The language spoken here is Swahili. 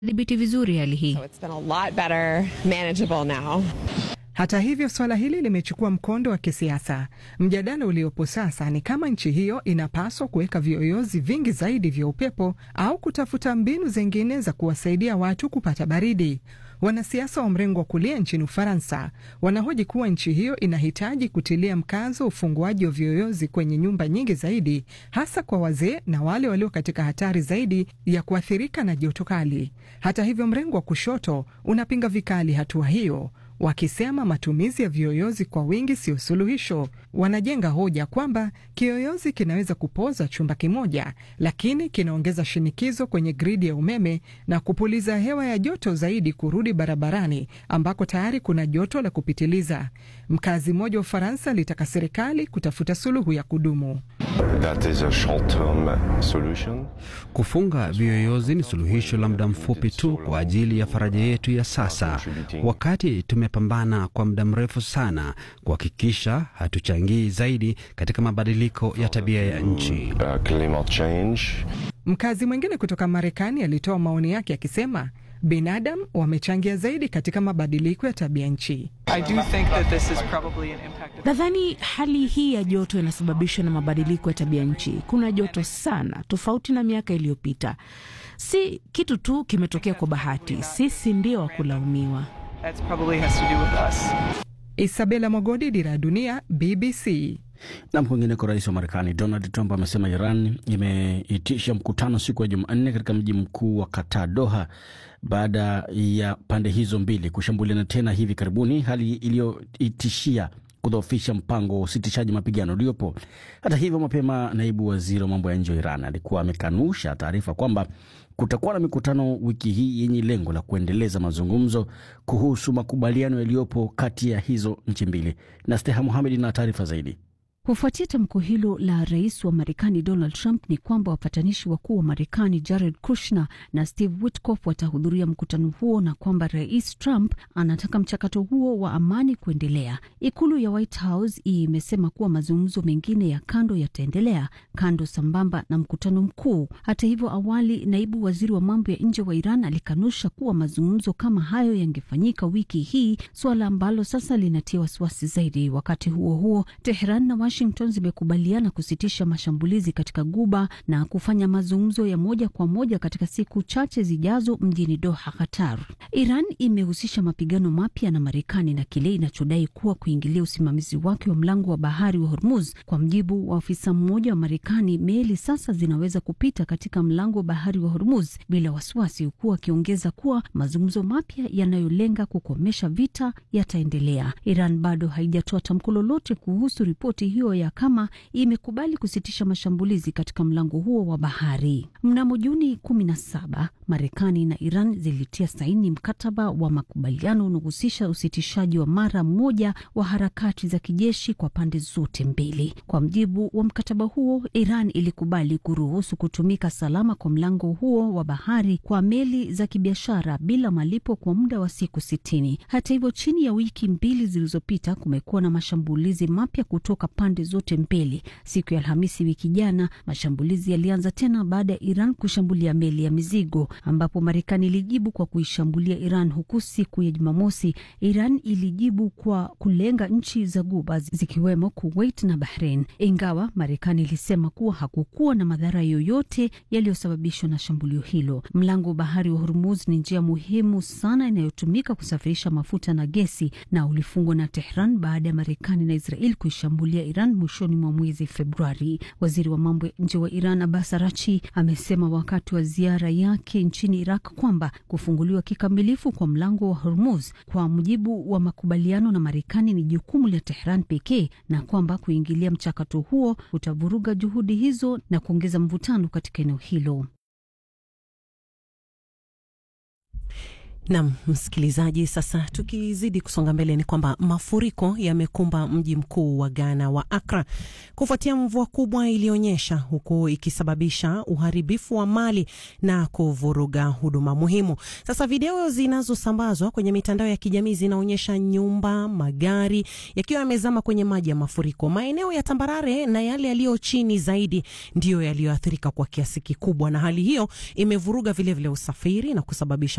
dhibiti vizuri hali hii. So it's been a lot better manageable now. Hata hivyo suala hili limechukua mkondo wa kisiasa. Mjadala uliopo sasa ni kama nchi hiyo inapaswa kuweka viyoyozi vingi zaidi vya upepo au kutafuta mbinu zingine za kuwasaidia watu kupata baridi. Wanasiasa wa mrengo wa kulia nchini Ufaransa wanahoji kuwa nchi hiyo inahitaji kutilia mkazo ufunguaji wa viyoyozi kwenye nyumba nyingi zaidi, hasa kwa wazee na wale walio katika hatari zaidi ya kuathirika na joto kali. Hata hivyo, mrengo wa kushoto unapinga vikali hatua hiyo wakisema matumizi ya viyoyozi kwa wingi sio suluhisho. Wanajenga hoja kwamba kiyoyozi kinaweza kupoza chumba kimoja, lakini kinaongeza shinikizo kwenye gridi ya umeme na kupuliza hewa ya joto zaidi kurudi barabarani ambako tayari kuna joto la kupitiliza. Mkazi mmoja wa Ufaransa alitaka serikali kutafuta suluhu ya kudumu. That is a short-term solution. Kufunga viyoyozi ni suluhisho la muda mfupi tu kwa ajili ya faraja yetu ya sasa, wakati tumepambana kwa muda mrefu sana kuhakikisha hatuchangii zaidi katika mabadiliko ya tabia ya nchi. Uh, climate change. Mkazi mwingine kutoka Marekani alitoa maoni yake akisema binadamu wamechangia zaidi katika mabadiliko ya tabia nchi. Nadhani hali hii ya joto inasababishwa na mabadiliko ya tabia nchi. Kuna joto sana, tofauti na miaka iliyopita. Si kitu tu kimetokea kwa bahati, sisi ndio wa kulaumiwa. Isabela Mogodi, Dira ya Dunia, BBC. Nam, kwingineko, rais wa Marekani Donald Trump amesema Iran imeitisha mkutano siku ya Jumanne katika mji mkuu wa Qatar, Doha, baada ya pande hizo mbili kushambuliana tena hivi karibuni, hali iliyoitishia kudhoofisha mpango wa usitishaji mapigano uliopo. Hata hivyo, mapema naibu waziri wa mambo ya nje wa Iran alikuwa amekanusha taarifa kwamba kutakuwa na mikutano wiki hii yenye lengo la kuendeleza mazungumzo kuhusu makubaliano yaliyopo kati ya hizo nchi mbili. Na Steha Muhamed na taarifa zaidi. Kufuatia tamko hilo la rais wa Marekani Donald Trump ni kwamba wapatanishi wakuu wa Marekani Jared Kushner na Steve Witkoff watahudhuria mkutano huo na kwamba rais Trump anataka mchakato huo wa amani kuendelea. Ikulu ya White House imesema kuwa mazungumzo mengine ya kando yataendelea kando sambamba na mkutano mkuu. Hata hivyo, awali naibu waziri wa mambo ya nje wa Iran alikanusha kuwa mazungumzo kama hayo yangefanyika wiki hii, suala ambalo sasa linatia wasiwasi zaidi. Wakati huo huo, Tehran na Washington zimekubaliana kusitisha mashambulizi katika Guba na kufanya mazungumzo ya moja kwa moja katika siku chache zijazo mjini Doha, Qatar. Iran imehusisha mapigano mapya na Marekani na kile inachodai kuwa kuingilia usimamizi wake wa mlango wa bahari wa Hormuz. Kwa mjibu wa afisa mmoja wa Marekani, meli sasa zinaweza kupita katika mlango wa bahari wa Hormuz bila wasiwasi, huku akiongeza kuwa mazungumzo mapya yanayolenga kukomesha vita yataendelea. Iran bado haijatoa tamko lolote kuhusu ripoti hiyo ya kama imekubali kusitisha mashambulizi katika mlango huo wa bahari. Mnamo Juni 17 Marekani na Iran zilitia saini mkataba wa makubaliano unaohusisha usitishaji wa mara moja wa harakati za kijeshi kwa pande zote mbili. Kwa mjibu wa mkataba huo, Iran ilikubali kuruhusu kutumika salama kwa mlango huo wa bahari kwa meli za kibiashara bila malipo kwa muda wa siku sitini. Hata hivyo, chini ya wiki mbili zilizopita kumekuwa na mashambulizi mapya kutoka pande zote mbili. Siku ya Alhamisi wiki jana, mashambulizi yalianza tena baada ya Iran kushambulia meli ya mizigo, ambapo Marekani ilijibu kwa kuishambulia Iran, huku siku ya Jumamosi Iran ilijibu kwa kulenga nchi za Guba zikiwemo Kuwait na Bahrain, ingawa Marekani ilisema kuwa hakukuwa na madhara yoyote yaliyosababishwa na shambulio hilo. Mlango wa bahari wa Hormuz ni njia muhimu sana inayotumika kusafirisha mafuta na gesi, na ulifungwa na Tehran baada ya Marekani na Israel kuishambulia Iran mwishoni mwa mwezi Februari. Waziri wa mambo ya nje wa Iran Abbas Arachi amesema wakati wa ziara yake nchini Iraq kwamba kufunguliwa kikamilifu kwa mlango wa Hormuz kwa mujibu wa makubaliano na Marekani ni jukumu la Tehran pekee na kwamba kuingilia mchakato huo utavuruga juhudi hizo na kuongeza mvutano katika eneo hilo. Nam msikilizaji, sasa tukizidi kusonga mbele, ni kwamba mafuriko yamekumba mji mkuu wa Ghana wa Accra kufuatia mvua kubwa iliyonyesha, huku ikisababisha uharibifu wa mali na kuvuruga huduma muhimu. Sasa video zinazosambazwa kwenye mitandao ya kijamii zinaonyesha nyumba, magari yakiwa yamezama kwenye maji ya mafuriko. Maeneo ya tambarare na yale yaliyo chini zaidi ndiyo yaliyoathirika kwa kiasi kikubwa, na hali hiyo imevuruga vilevile vile usafiri na kusababisha